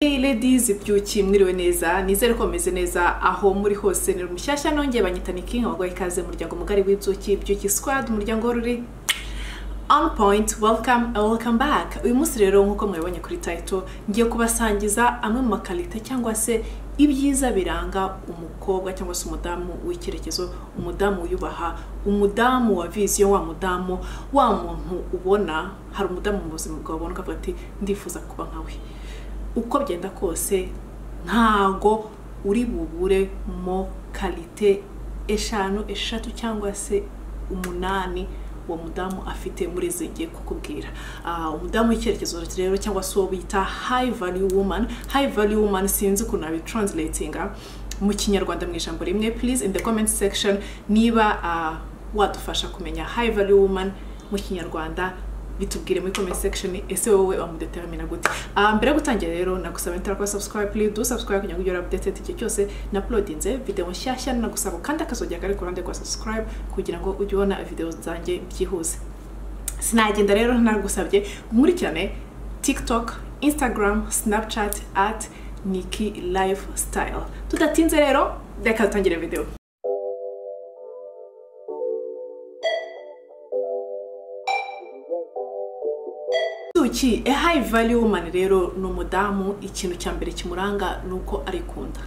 Hey ladies byuki mwiriwe neza nizere ko mumeze neza aho muri hose ni mushyashya nongeye banyitana ikinga baguha ikaze mu muryango mugari w'ibyuki byuki squad umuryango w'uruhu ruri on point welcome and welcome back uyu munsi rero nk'uko mwabonye kuri title ngiye kubasangiza amwe mu makarita cyangwa se ibyiza biranga umukobwa cyangwa se umudamu w'icyerekezo umudamu wiyubaha umudamu wa viziyo wa mudamu wa muntu ubona hari umudamu mu buzima bwawe ubona ukavuga ati ndifuza kuba nkawe uko byenda kose ntago uri bubure mo karite eshanu eshatu cyangwa se umunani uwo mudamu afite muri izi ngiye kukubwira Ah, umudamu w'icyerekezo rero cyangwa se uwo bita hayi valiyu wumani hayi valiyu wumani sinzi ukuntu nabitranslatinga mu kinyarwanda mu ijambo rimwe please in the comment section niba ah, wadufasha kumenya hayi valiyu wumani mu kinyarwanda bitubwire muri comment section ese wowe wamudeteramina gute Ah, mbere yo gutangira rero nagusaba nitara kuba subscribe please do subscribe kugira ngo ugere updated igihe cyose na uploadinze video nshyashya nagusaba kandi akazogera kari ku ruhande rwa subscribe kugira ngo ujye ubona video zanjye byihuse sinagenda rero nagusabye nkurikirane tiktok instagram snapchat at niki lifestyle tudatinze rero reka dutangire video Suki, a high value woman rero ni umudamu ikintu cya mbere kimuranga ni uko arikunda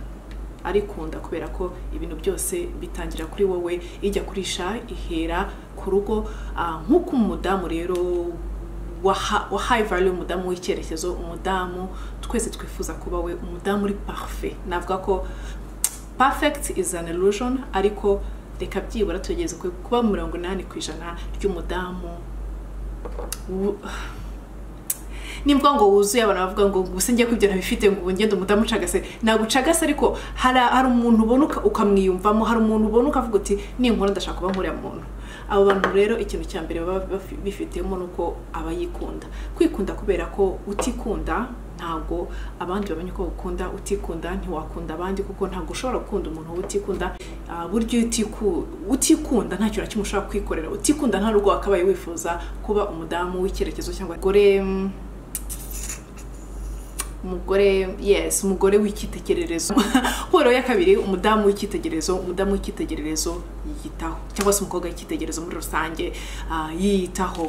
arikunda kubera ko ibintu byose bitangira kuri wowe ijya kurisha ihera ku rugo Ah, nk'uko umudamu rero wa ha- wa high value umudamu w'icyerekezo umudamu twese twifuza kuba we umudamu uri parfait navuga ko perfect is an illusion ariko reka byibura tugeze ku- kuba mirongo inani ku ijana ry'umudamu wu- nibwo ngo wuzuye abantu bavuga ngo gusa njye kubyo nabifite ngo ubu ngende umudamu ucagase ntabwo ucagase ariko hari hari umuntu ubona uka- ukamwiyumvamo hari umuntu ubona ukavuga uti ninkora ndashaka kuba nkuriya muntu abo bantu rero ikintu cya mbere baba bafi- bifitemo ni uko aba yikunda kwikunda kubera ko utikunda ntabwo abandi bamenye uko ukunda utikunda ntiwakunda abandi kuko ntabwo ushobora gukunda umuntu utikunda Ah, burya iyo utiku- utikunda nta kintu na kimwe ushobora kwikorera utikunda nta rugo wakabaye wifuza kuba umudamu w'icyerekezo cyangwa gore mm, umugore yes umugore w'icyitegererezo horo ya kabiri umudamu w'icyitegererezo umudamu w'icyitegererezo yiyitaho cyangwa se umukobwa w'icyitegererezo muri rusange ah, yiyitaho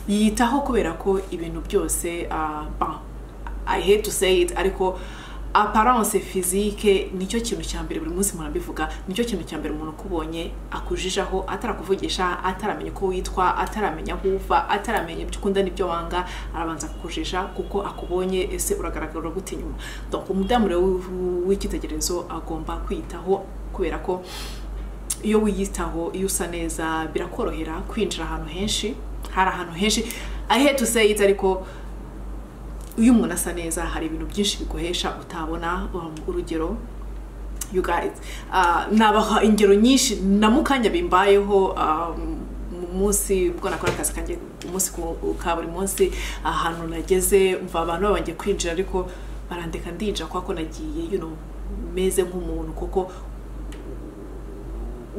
yiyitaho kubera ko ibintu byose ah, bah, I hate to say it ariko aparance physique nicyo kintu cya mbere buri munsi murabivuga nicyo kintu cya mbere umuntu ukubonye akujijaho atarakuvugisha ataramenya uko witwa ataramenya aho uva ataramenya ibyo ukunda n'ibyo wanga arabanza kukujisha kuko akubonye ese uragaragara gute inyuma donc umudamu rero w- w'icyitegererezo agomba kwiyitaho kubera ko iyo wiyitaho iyo usa neza birakorohera kwinjira ahantu henshi hari ahantu henshi I hate to say it ariko iyo umuntu asa neza hari ibintu byinshi biguhesha utabona um, urugero you guys uh, nabaha ingero nyinshi na mukanya bimbayeho um, mu munsi bwo nakora akazi kanjye umunsi ku- ka buri munsi ahantu nageze mva abantu babangiye kwinjira ariko barandeka ndinjira kwa ko nagiye you know, meze nk'umuntu kuko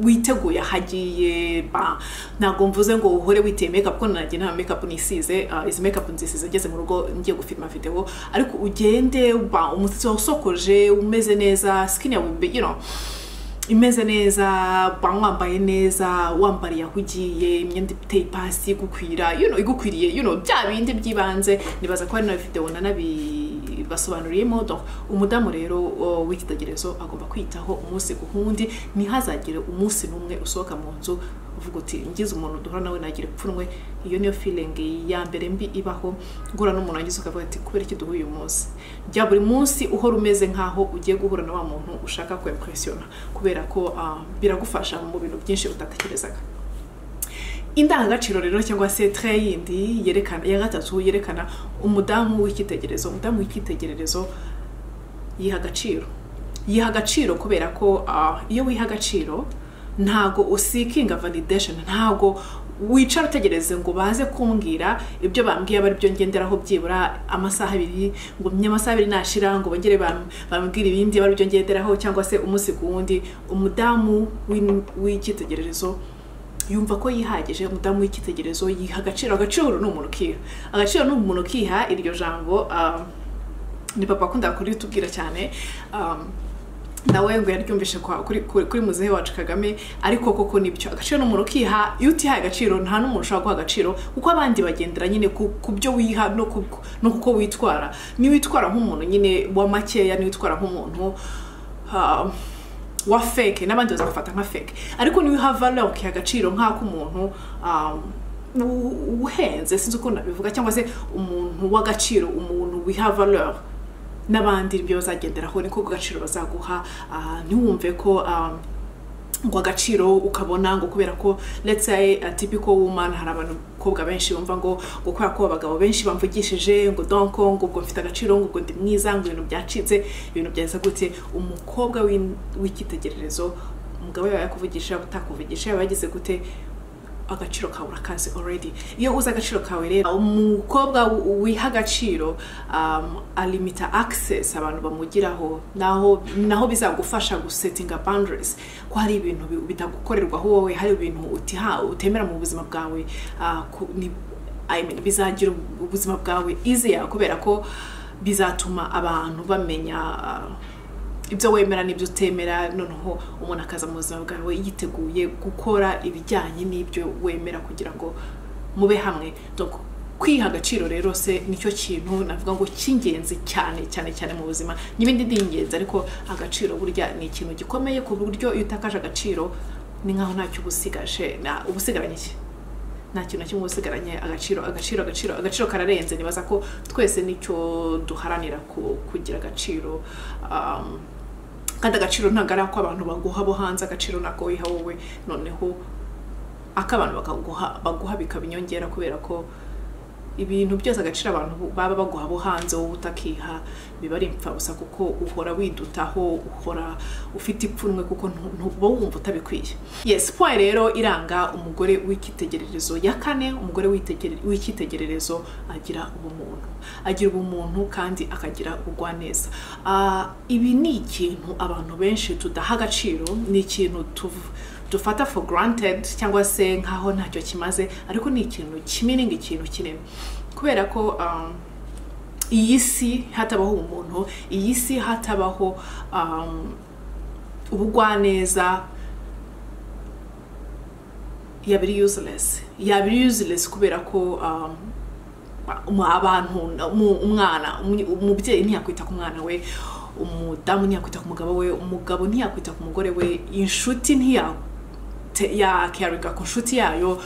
witeguye ahagiye ba ntabwo mvuze ngo uhore witeye makeup kuko nanjye nta makeup nisize ah, izi makeup nzisize ngeze mu rugo ngiye gufilma video ariko ugende ba umusatsi wawe usokoje umeze neza skin yawe be- you know, imeze neza ba wambaye neza wambariye aho ugiye imyenda iteye ipasi igukwira you know, igukwiriye you know, bya bindi by'ibanze nibaza ko hari na video nanabi basobanuriyemo donc umudamu rero o, w'ikitegererezo agomba kwitaho umunsi ku wundi ntihazagire umunsi n'umwe usohoka mu nzu uvuga uti ngize umuntu duhora nawe nagira ipfunwe iyo niyo feeling ya mbere mbi ibaho guhura n'umuntu wagize ukavuga ati kubera iki duhuye uyu munsi jya buri munsi uhora umeze nkaho ugiye guhura na wa muntu ushaka kwempresiona kubera ko ah, biragufasha mu bintu byinshi utatekerezaga indangagaciro rero cyangwa se tre yindi yerekana ya gatatu yerekana umudamu w'icyitegererezo umudamu w'icyitegererezo yiha agaciro yiha agaciro kubera ko ah, iyo wiha agaciro ntago usikinga validation ntago wicara utegereze ngo baze kumbwira ibyo bambwiye aba aribyo ngenderaho byibura amasaha abiri ngo menya amasaha abiri nashira ngo bongere bam- bambwire ibindi aba aribyo ngenderaho cyangwa se umunsi ku wundi umudamu w'in- w'icyitegererezo yumva ko yihagije umudamu w'icyitegererezo yiha agaciro agaciro ni umuntu ukiha agaciro ni umuntu ukiha iryo jambo um, ni papa akunda kuritubwira cyane um, nawe ngo yaryumvishe kwa- kuri- kuri kuri muzehe wacu kagame ariko koko nibyo agaciro ni umuntu ukiha iyo utihaye agaciro nta n'umuntu ushobora guha agaciro kuko abandi bagendera nyine ku ku byo wiha no ku no kuko witwara niyo witwara nk'umuntu nyine wa makeya niyo witwara nk'umuntu um, wa feke n'abandi bazagufata nka feke ariko niba uha valeur ukiha agaciro nk'ak'umuntu um, u- uhenze sinzi uko nabivuga cyangwa se umuntu w'agaciro umuntu wiha valeur n'abandi ibyo bazagenderaho niko agaciro bazaguha ah, ntiwumve ko um, ngo agaciro ukabona ngo kubera ko let's say a typical woman hari abakobwa benshi bumva ngo ngo kubera ko abagabo benshi bamvugishije ngo donko ngo ubwo mfite agaciro ngo ubwo ndi mwiza ngo ibintu byacitse ibintu byaza gute umukobwa w'in- w'icyitegererezo umugabo yawe yakuvugisha utakuvugisha yaba yagize gute agaciro kawe urakazi already iyo uzi agaciro kawe rero umukobwa wi- wiha agaciro um, alimita access abantu bamugiraho naho naho bizagufasha gusetinga boundaries ko hari ibintu bi- bitagukorerwaho wowe hari ibintu utiha utemera mu buzima bwawe uh, ku- ni- I mean, bizagira ubu- ubuzima bwawe easier kubera ko bizatuma abantu bamenya uh, ibyo wemera n'ibyo utemera noneho umuntu akaza mu buzima bwawe yiteguye gukora ibijyanye n'ibyo wemera kugira ngo mube hamwe Donc, kwiha agaciro rero se nicyo kintu navuga ngo cy'ingenzi cyane cyane cyane mu buzima n'ibindi ni ingenzi ariko agaciro burya ni ikintu gikomeye ku buryo iyo utakaje agaciro ni nkaho ntacyo uba usigaje na- uba usigaranye iki nta kintu na kimwe uba usigaranye agaciro agaciro agaciro agaciro kararenze nibaza ko twese nicyo duharanira ku- kugira agaciro um, kandi agaciro ntabwo ari ako abantu baguha bo hanze agaciro ntabwo wiha wowe noneho ak'abantu bakaguha baguha bikaba inyongera kubera ko ibintu byose agaciro abantu baba baguha bo hanze wowe utakiha biba ari impfabusa kuko uhora widutaho uhora ufite ipfunwe kuko ntu- ntuba wumva utabikwiye yes point rero iranga umugore w'icyitegererezo ya kane umugore w'itegere- w'icyitegererezo agira ubumuntu agira ubumuntu kandi akagira ubugwaneza Ah, ibi ni ikintu abantu benshi tudaha agaciro ni ikintu tuv dufata for granted cyangwa se nkaho ntacyo kimaze ariko ni ikintu kimininga ikintu kinini kubera ko um, iyi si hatabaho umuntu iyi si hatabaho um, ubugwaneza yaba ari useless yaba ari useless kubera ko um, mu abantu mu- umwana umu- umubyeyi ntiyakwita ku mwana we umudamu ntiyakwita ku mugabo we umugabo ntiyakwita ku mugore we inshuti ntiyakaringa ku nshuti yayo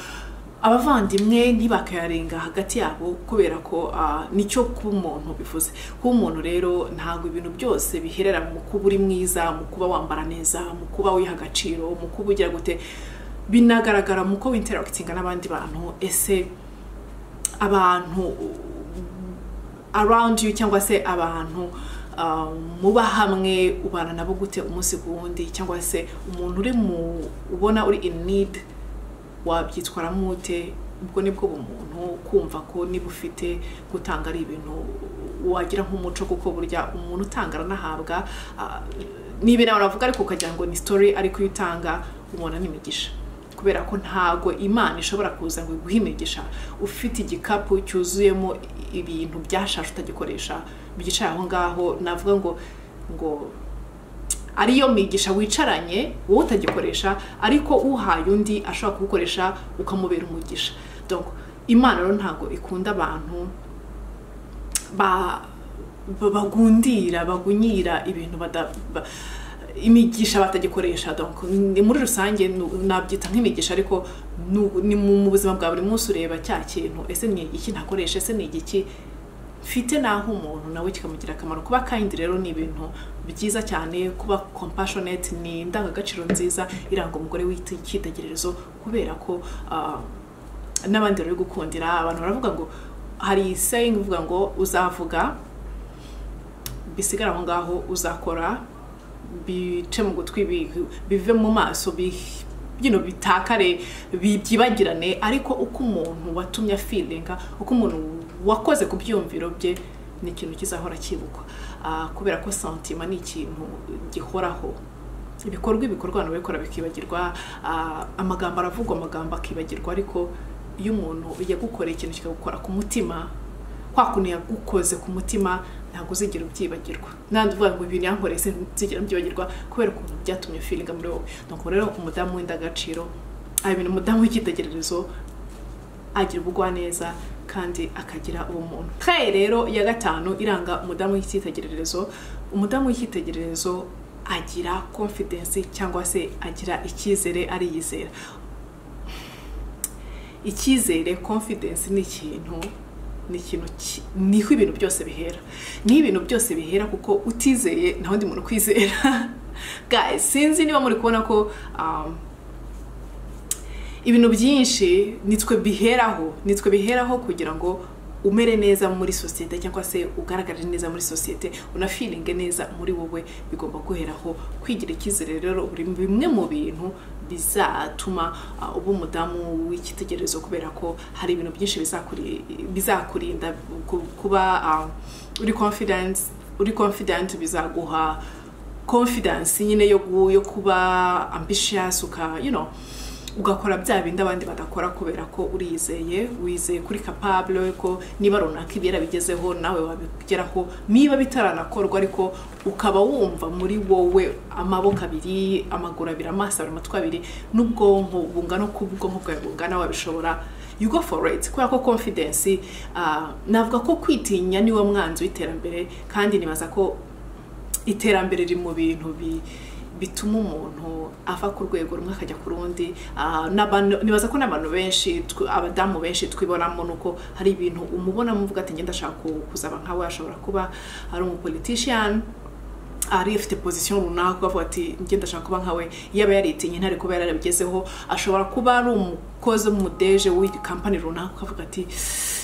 abavandimwe ntibakayarenga hagati yabo kubera ko ah, nicyo kuba umuntu bivuze kuba umuntu rero ntabwo ibintu byose biherera mu kuba uri mwiza mu kuba wambara neza mu kuba wiha agaciro mu kuba ugira gute binagaragara mu ko winteragitinga n'abandi bantu ese abantu around you cyangwa se abantu uh, muba hamwe ubana nabo gute umunsi ku wundi cyangwa se umuntu uri mu ubona uri in need wabyitwaramo ute ubwo nibwo bumuntu kumva ko niba ufite gutanga ari ibintu wagira nk'umuco kuko burya umuntu utanga aranahabwa ah, niba nawe uravuga ariko ukagira ngo ni story ariko iyo utanga ubona n'imigisha kubera ko ntago imana ishobora kuza ngo iguhe imigisha ufite igikapu cyuzuyemo ibintu byashaje utagikoresha byicaye aho ngaho navuga ngo ngo ariyo migisha wicaranye wowe utagikoresha ariko uhaye undi ashobora kuwukoresha ukamubera umugisha donc imana rero ntabwo ikunda abantu ba ba- bagundira bagunyira ibintu bada ba- imigisha batagikoresha donc ni muri rusange nu- nabyita nk'imigisha ariko nu- ni mu mu buzima bwa buri munsi ureba cya kintu ese ni igiki ntakoresha ese ni igiki mfite naho umuntu nawe kikamugira akamaro kuba kind rero ni ibintu byiza cyane kuba compassionate ni indangagaciro nziza iranga umugore w'icyitegererezo kubera ko ah, n'abandi bari gukundira abantu baravuga ngo hari sayingi ivuga ngo uzavuga bisigare aho ngaho uzakora bice mu gutwi bi- bive mu maso bi- you know, bitakare bi- byibagirane ariko uko umuntu watumye afilinga uko umuntu wakoze ku byumviro bye ni ikintu kizahora kibukwa Ah, kubera ko santima ni ikintu gihoraho ibikorwa ibikorwa abantu babikora bikibagirwa ah, amagambo aravugwa amagambo akibagirwa ariko iyo umuntu yagukoreye ikintu kikagukora ku mutima kwa kuntu yagukoze ku mutima ntabwo uzigera ubyibagirwa nandi uvuga ngo ibintu yankoreye sinzigera mbyibagirwa kubera ukuntu byatumye feeling muri wowe nuko rero umudamu w'indagaciro abintu umudamu w'icyitegererezo agira ubugwaneza kandi akagira ubumuntu taye rero ya gatanu iranga umudamu w'icyitegererezo umudamu w'icyitegererezo agira confidence cyangwa se agira icyizere ariyizera icyizere confidence ni ikintu ni ikintu niho ibintu byose bihera niho ibintu byose bihera kuko utizeye nta wundi muntu ukwizera guys sinzi niba muri kubona ko ibintu byinshi nitwe biheraho nitwe biheraho kugira ngo umere neza muri sosiyete cyangwa se ugaragare neza muri sosiyete unafiringe neza muri wowe bigomba guheraho kwigira icyizere rero bimwe mu bintu bizatuma uba umudamu w'icyitegererezo kubera ko hari ibintu byinshi bizakurinda kuba uri confidence uri confident bizaguha confidence nyine yo kuba ambitious uka you know ugakora bya bindi abandi badakora kubera ko uriyizeye wizeye kuri capable ko niba runaka ibera bigezeho nawe wabigeraho niba bitaranakorwa ariko ukaba wumva muri wowe amaboko abiri amaguru abiri amaso abiri amatwi abiri n'ubwonko bungana uko ubwonko bwawe bungana wabishobora you go for it kubera ko confidence navuga ko kwitinya niwo mwanzi w'iterambere kandi nibaza ko iterambere riri mu bintu bi bituma umuntu ava ku rwego rumwe akajya ku rundi nibaza ko n'abantu benshi abadamu benshi twibonamo nuko hari ibintu umubona muvuga ati ngenda ashaka kuzaba nkawe ashobora kuba ari umupolitishiyani ari afite pozisiyo runaka ukavuga ati ngenda ashaka kuba nkawe yaba yaritinye ntari kuba yarabigezeho ashobora kuba ari umukozi w'umudeje w'iyi kampani runaka ukavuga ati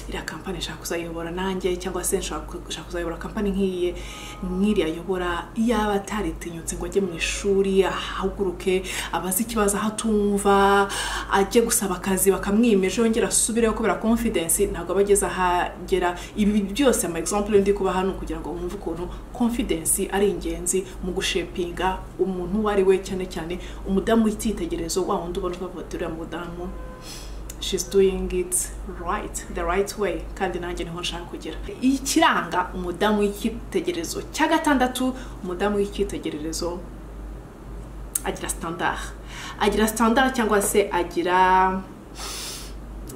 iriya kampani nshaka kuzayobora nanjye cyangwa se nshaka kuzayobora kampani nk'iyi nk'iriya ayobora yaba ataritinyutse ngo ajye mu ishuri ahaguruke abaze ikibazo aho atumva ajye gusaba akazi bakamwimeje yongera asubireho kubera confidence ntabwo aba ageze ahagera ibi byose ama example ndi kuba hano kugira ngo mwumve ukuntu confidence ari ingenzi mu gushepinga umuntu uwo ari we cyane cyane umudamu w'icyitegererezo wa wundi ubona ukavuga ati uriya mudamu she's doing it right the right way kandi nanjye niho nshaka kugera ikiranga umudamu w'icyitegererezo cya gatandatu umudamu w'icyitegererezo agira standard agira standard cyangwa se agira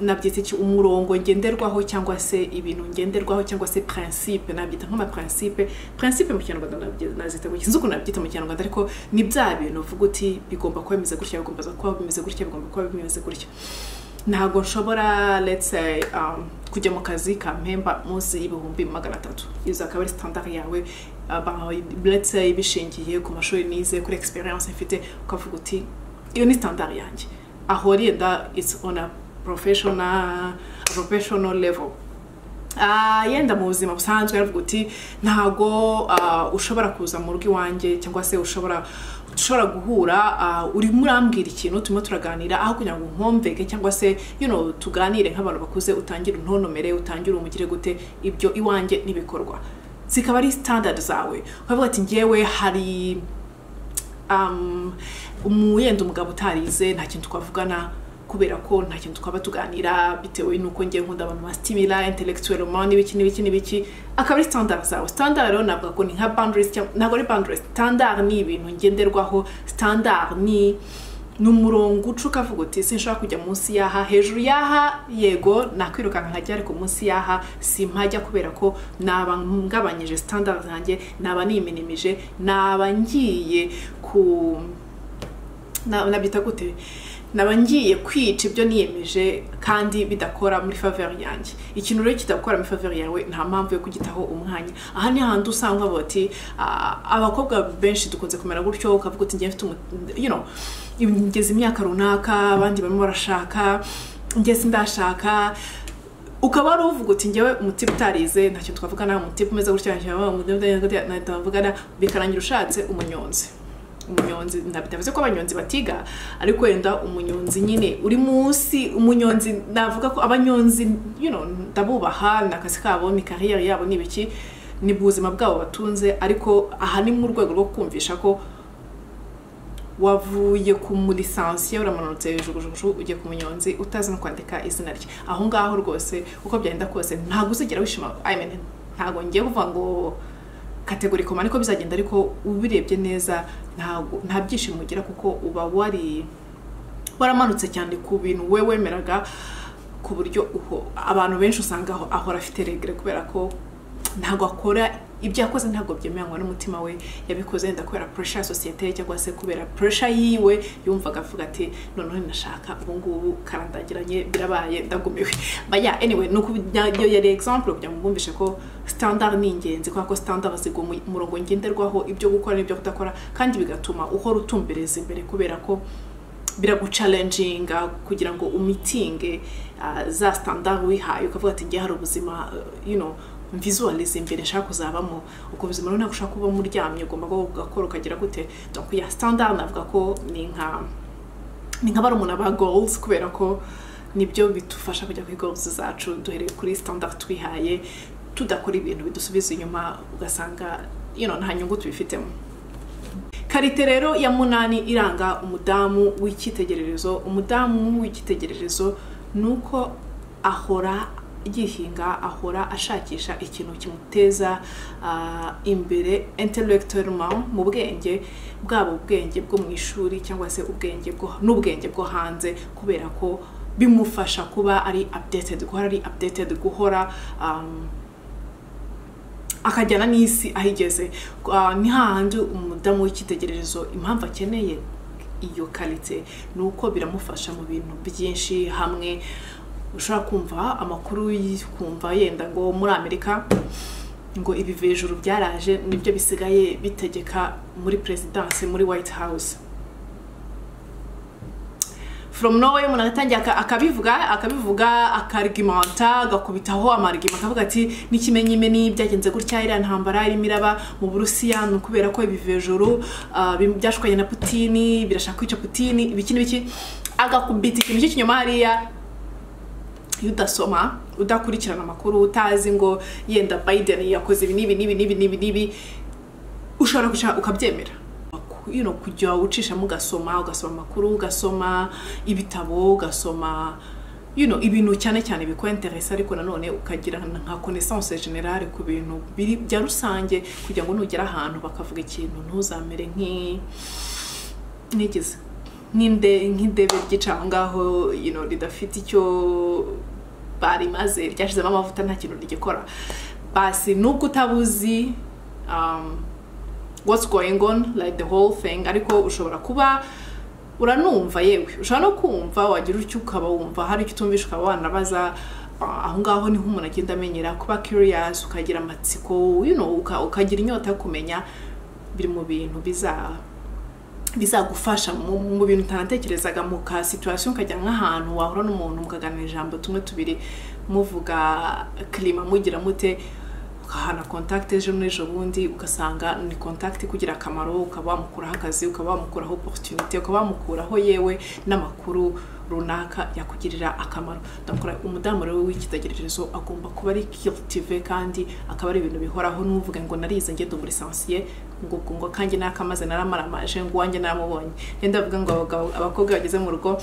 nabyita iki umurongo ngenderwaho cyangwa se ibintu ngenderwaho cyangwa se principe nabyita nk'ama principe principe mu kinyarwanda nazita mu kinzuku nabyita mu kinyarwanda ariko ni bya bintu uvuga uti bigomba kuba bimeze gutya bigomba kuba bimeze gutya bigomba kuba bimeze gutya ntabwo nshobora let's say kujya mu kazi ka mpemba munsi y'ibihumbi magana atatu izo akaba ari sitandari yawe let's say bishingiye ku mashuri nize kuri experience mfite ukavuga uti iyo ni sitandari yanjye aho yenda it's on a professional professional level yenda mu buzima busanzwe aravuga uti ntabwo ushobora kuza mu rugo iwanjye cyangwa se ushobora dushobora guhura urimo urambwira ikintu turimo turaganira aho kugira ngo nkomveke cyangwa se tuganire nk'abantu bakuze utangire untonomere utangire umugire gute ibyo iwanjye n'ibikorwa zikaba ari sitandadi zawe ukavuga ati ngewe hari umuyenda umugabo utarize nta kintu twavugana kubera ko nta kintu twaba tuganira bitewe n'uko ngiye nkunda abantu basitimira intellectuel n'ibiki n'ibiki n'ibiki akaba ari standard zawe standard rero navuga ko ni nka boundaries ntabwo ari boundaries standard ni ibintu ngenderwaho standard ni ni umurongo uca ukavuga uti sinshobora kujya munsi y'aha hejuru y'aha yego nakwirukanka nkajya ariko munsi y'aha simpajya kubera ko naba ngabanyije standard zanjye naba niminimije naba ngiye ku nabita gute naba ngiye kwica ibyo niyemeje kandi bidakora muri favori yanjye ikintu rero kidakora muri favori yawe nta mpamvu yo kugitaho umwanya aha ni handi usanga bati abakobwa benshi dukunze kumera gutyo ukavuga uti ngewe mfite ngeze imyaka runaka abandi barimo barashaka ngeze ndashaka ukaba wari uvuga uti ngewe umutiba utarize ntacyo twavugana umutiba umeze gutya ntacyo twavugana bikarangira ushatse umunyonzi umunyonzi ntabivuze ko abanyonzi batiga ariko wenda umunyonzi nyine uri munsi umunyonzi navuga ko abanyonzi ndabubaha ni akazi kabo ni kariyeri yabo ni ibiki ni ubuzima bwabo batunze ariko aha ni mu rwego rwo kumvisha ko wavuye ku mulisansiye uramanutse hejuru ujya ku munyonzi utazi no kwandika izina rye aho ngaho rwose uko byagenda kose ntabwo uzigera wishima ntabwo ngiye kuvuga ngo kategori koma niko bizagenda ariko ubirebye neza ntabwo- nta byishimo ugira kuko uba wari waramanutse cyane ku bintu we wemeraga ku buryo uho- abantu benshi usanga aho- ahora afite regere kubera ko ntabwo akora ibyo yakoze ntabwo byemeranywa n'umutima we yabikoze yenda kubera puresha ya sosiyete ye cyangwa se kubera puresha yiwe yumvaga avuga ati noneho nashaka ubu ngubu karandagiranye birabaye ndagumiwe baya anyway ni uku iyo yari example kugira ngo mbumvishe ko standard ni ingenzi kubera ko standard baziga umu- umurongo ngenderwaho ibyo gukora n'ibyo kudakora kandi bigatuma uhora utumbereza imbere kubera ko biragucalenjinga kugira ngo umitinge ah, za standard wihaye ukavuga ati ngewe hari ubuzima eh, you know mvisualize imbere nshaka kuzabamo ubwo buzima rero ntabwo ushaka kuba muryamye ugomba kuba ugakora ukagira gute donc ya standard navuga ko ni nka ni nka barumuna ba goals kubera ko nibyo bidufasha kujya kuri goals zacu duhereye kuri standard twihaye tudakora ibintu bidusubiza inyuma ugasanga you know, nta nyungu tubifitemo karite rero ya munani iranga umudamu w'icyitegererezo umudamu w'icyitegererezo ni uko ahora yihinga ahora ashakisha ikintu kimuteza ah, imbere intellectuellement mu bwenge bwaba ubwenge bwo mu ishuri cyangwa se ubwenge bwo n'ubwenge bwo hanze kubera ko bimufasha kuba ari updated guhora ari updated guhora um, akajyana n'isi aho igeze Ah, ni hahandi umudamu w'icyitegererezo impamvu akeneye iyo karite ni uko biramufasha mu bintu byinshi hamwe ushobora kumva amakuru y- kumva yenda ngo muri amerika ngo ibi hejuru byaraje nibyo bisigaye bitegeka muri perezidanse muri white house from nowhere umuntu agatangira aka- akabivuga akabivuga akarigimanta agakubitaho amarigima akavuga ati n'ikimenyimeni byagenze gutya iriya ntambara irimo iraba mu burusiya ni ukubera ko ibivejuru ah, bim- byashukanye na putini birashaka kwica putini ibiki n'ibiki agakubita ikintu cy'ikinyoma hariya iyo udasoma udakurikirana amakuru utazi ngo yenda biden yakoze ibi n'ibi n'ibi n'ibi n'ibi n'ibi ushobora kwicara ukabyemera you know, kujya ucishamo ugasoma ugasoma amakuru ugasoma ibitabo ugasoma you know, ibintu cyane cyane bikwenteresa ariko nanone ukagira nka connaissance generale ku bintu biri bya rusange kugira ngo nugera ahantu bakavuga ikintu ntuzamere nk'i nigeze nk'inde nk'indebe ryicaye aho ngaho you know, ridafite icyo barimaze ryashizemo amavuta nta kintu rigikora basi nubwo utabuzi um, what's going on like the whole thing ariko ushobora kuba uranumva yewe ushobora no kumva wagira utyo ukaba wumva hari icyo utumvisha ukaba wanabaza ah, aho ngaho niho umuntu agenda amenyera kuba curious ukagira amatsiko you know, uka- ukagira inyota yo kumenya biri mu bintu biza bizagufasha mu mu bintu utanatekerezaga mu ka situation ukajya nk'ahantu wahura n'umuntu mukaganira ijambo tumwe tubiri muvuga kirima mugira mute ukahana contact ejo n'ejo bundi ugasanga ni contact kugira akamaro ukaba wamukuraho akazi ukaba wamukuraho opportunity ukaba wamukuraho yewe n'amakuru runaka yakugirira akamaro ndakora umudamu rero w'icyitegererezo agomba kuba ari cultive kandi akaba ari ibintu bihoraho n'uvuga ngo narize ngende muri sansiye ngo ubwo ngo kanjye nakamaze naramaramaje ngo uwanjye naramubonye ngende avuga ngo abagabo abakobwa bageze mu rugo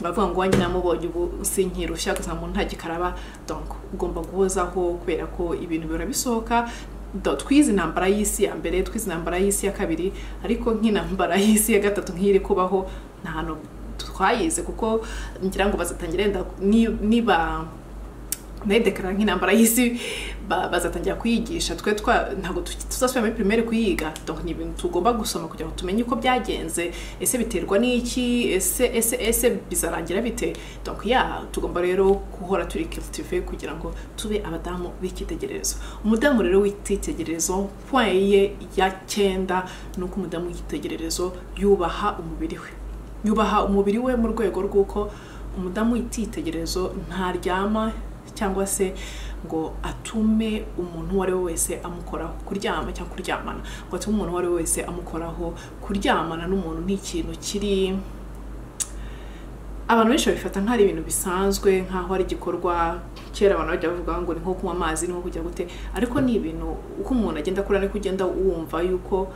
bavuga ngo uwanjye namubonye ubu sinkirushya gusa umuntu nta gikaraba donc ugomba guhozaho kubera ko ibintu bihora bisohoka Do- twize intambara y'isi ya mbere twize intambara y'isi ya kabiri ariko nk'intambara y'isi ya gatatu nk'iri kubaho nta hantu twayize kuko ngira ngo bazatangira yenda ni- niba nayidekarara nk'intambara y'isi ba- bazatangira kuyigisha twe twa ntabwo tu- tuzasubira muri primaire kuyiga donc ni ibintu tugomba gusoma kugira ngo tumenye uko byagenze ese biterwa n'iki ese ese ese bizarangira bite donc ya tugomba rero guhora turi cultive kugira ngo tube abadamu b'icyitegererezo umudamu rero w'icyitegererezo point ye ya cyenda ni uko umudamu w'icyitegererezo yubaha umubiri we yubaha umubiri we mu rwego rw'uko umudamu w'icyitegererezo ntaryama cyangwa se ngo atume umuntu uwo ari we wese amukoraho kuryama cyangwa kuryamana ngo atume umuntu uwo ari we wese amukoraho kuryamana n'umuntu ni ikintu kiri abantu benshi babifata nk'ari ibintu bisanzwe nk'aho ari igikorwa kera abantu bajya bavuga ngo ni nko kunywa amazi ni nko kujya gute ariko ni ibintu uko umuntu agenda akura niko ugenda wumva yuko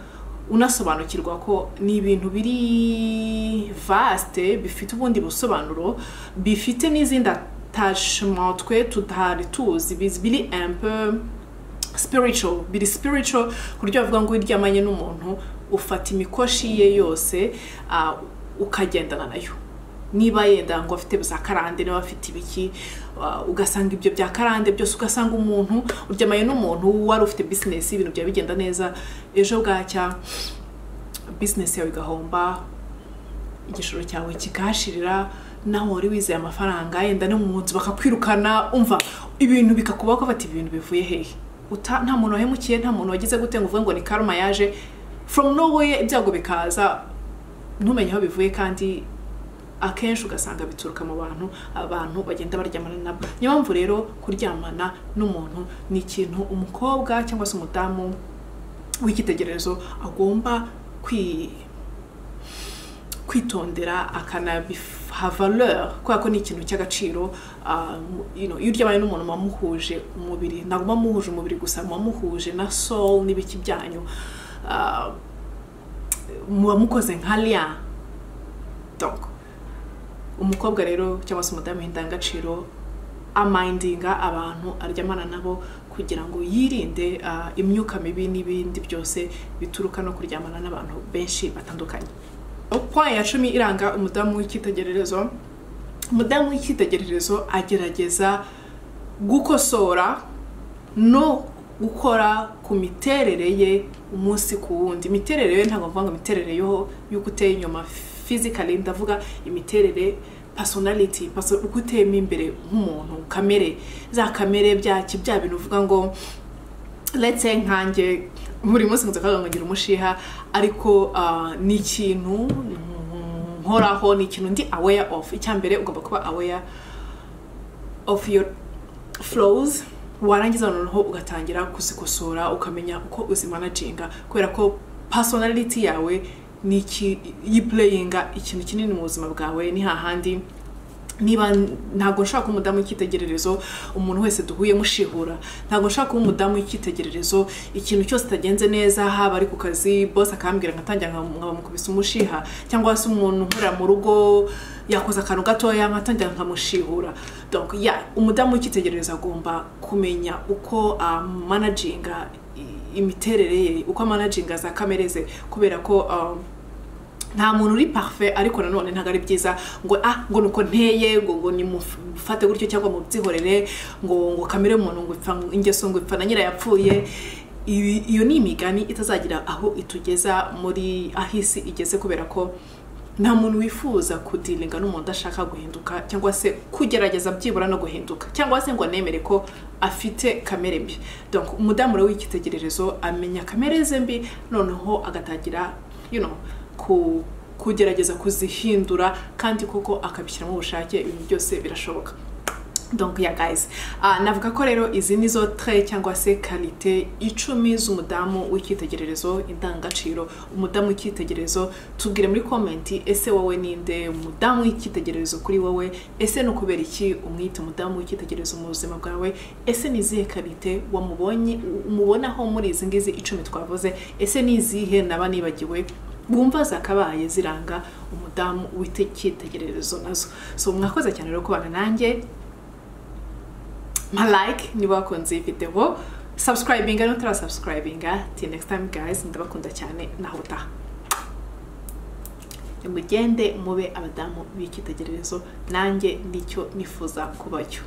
unasobanukirwa ko ni ibintu biri vaste bifite ubundi busobanuro bifite n'izindi attachement twe tutari tuzi biz- biri un peu spiritual biri spiritual ku buryo bavuga ngo uryamanye n'umuntu ufata imikoshi ye yose ah, ukagendana nayo niba yenda ngo afite za karande niba afite ibiki ah, ugasanga ibyo bya karande byose ugasanga umuntu uryamanye n'umuntu wari ufite bizinesi ibintu byaba bigenda neza ejo bwacya bizinesi yawe igahomba igishoro cyawe kikahashirira nawe wari wizeye amafaranga yenda no mu nzu bakakwirukana umva ibintu bikakubaho ko bati ibintu bivuye hehe Uta- nta muntu wahemukiye nta muntu wagize gute ngo uvuge ngo ni karma yaje from nowhere ibyago bikaza ntumenye aho bivuye kandi akenshi ugasanga bituruka mu bantu abantu bagenda baryamana nabo niyo mpamvu rero kuryamana n'umuntu ni ikintu umukobwa cyangwa se umudamu w'icyitegererezo agomba kwi kwitondera akanabiha valeur kubera ko ni ikintu cy'agaciro ah, you know, iyo uryamanye n'umuntu muba muhuje umubiri ntabwo muba muhuje umubiri gusa muba muhuje na soul n'ibiki byanyu Ah, muba mukoze nka lia donc umukobwa rero cyangwa se umudamu indangagaciro amindinga abantu aryamana nabo kugira ngo yirinde ah, imyuka mibi n'ibindi byose bituruka no kuryamana n'abantu benshi batandukanye point ya cumi iranga umudamu w'icyitegererezo umudamu w'icyitegererezo agerageza gukosora no gukora ku miterere ye umunsi ku wundi imiterere ye ntabwo mvuga ngo imiterere yo y'uko uteye inyuma physically ndavuga imiterere personality perso- uko uteyemo imbere nk'umuntu kamere za kamere byaki bya bintu uvuga ngo let's say nkanjye buri munsi nkaza ngo ngira umushiha ariko ah, ni ikintu nkoraho ni ikintu ndi aware of icya mbere ugomba kuba aware of your flows warangiza noneho ugatangira kuzikosora ukamenya uko uzimanaginga kubera ko personality yawe ni iki yipureyinga ikintu kinini mu buzima bwawe ni hahandi niba ntabwo nshaka kuba umudamu w'icyitegererezo umuntu wese duhuye mushihura ntabwo nshaka kuba umudamu w'icyitegererezo ikintu cyose kitagenze neza haba ari ku kazi bose akambwira nkatangira nkaba- nkamukubisa umushiha cyangwa se umuntu nkorera mu rugo yakoze akantu gatoya nkatangira nkamushihura donc ya umudamu w'icyitegererezo agomba kumenya uko amanaginga imiterere ye uko amanaginga za kamere ze kubera ko um, nta muntu uri parfait ariko nanone ntabwo ari byiza ngo ah ngo nuko nteye ngo ngo nimufate gutyo cyangwa mubyihorere ngo ngo kamere muntu ngo ipfa ingeso ngo ipfa na nyira yapfuye Ibi- iyo ni imigani itazagira aho itugeza muri aho isi igeze kubera ko nta muntu wifuza kudiringa n'umuntu udashaka guhinduka cyangwa se kugerageza byibura no guhinduka cyangwa se ngo anemere ko afite kamere mbi donc umudamu rero w'icyitegererezo amenya kamere ze mbi noneho agatangira you know, ku kugerageza kuzihindura kandi koko akabishyiramo ubushake ibintu byose birashoboka donc ya guys Ah, navuga ko rero izi ni zo tre cyangwa se karite icumi z'umudamu w'icyitegererezo indangagaciro umudamu w'icyitegererezo tubwire muri komenti ese wowe ninde umudamu w'icyitegererezo kuri wowe ese ni ukubera iki umwita umudamu w'icyitegererezo mu buzima bwawe ese ni izihe karite wamubonye umubonaho muri izi ngizi icumi twavuze ese ni izihe naba nibagiwe wumva zakabaye ziranga umudamu w'icyitegererezo nazo so mwakoze cyane rero kubana nanjye malike niba wakunze iyi videwo subscribinga nutara subscribinga till next time guys ndabakunda cyane naho utaha mugende mube abadamu b'icyitegererezo nanjye nicyo nifuza kuba cyo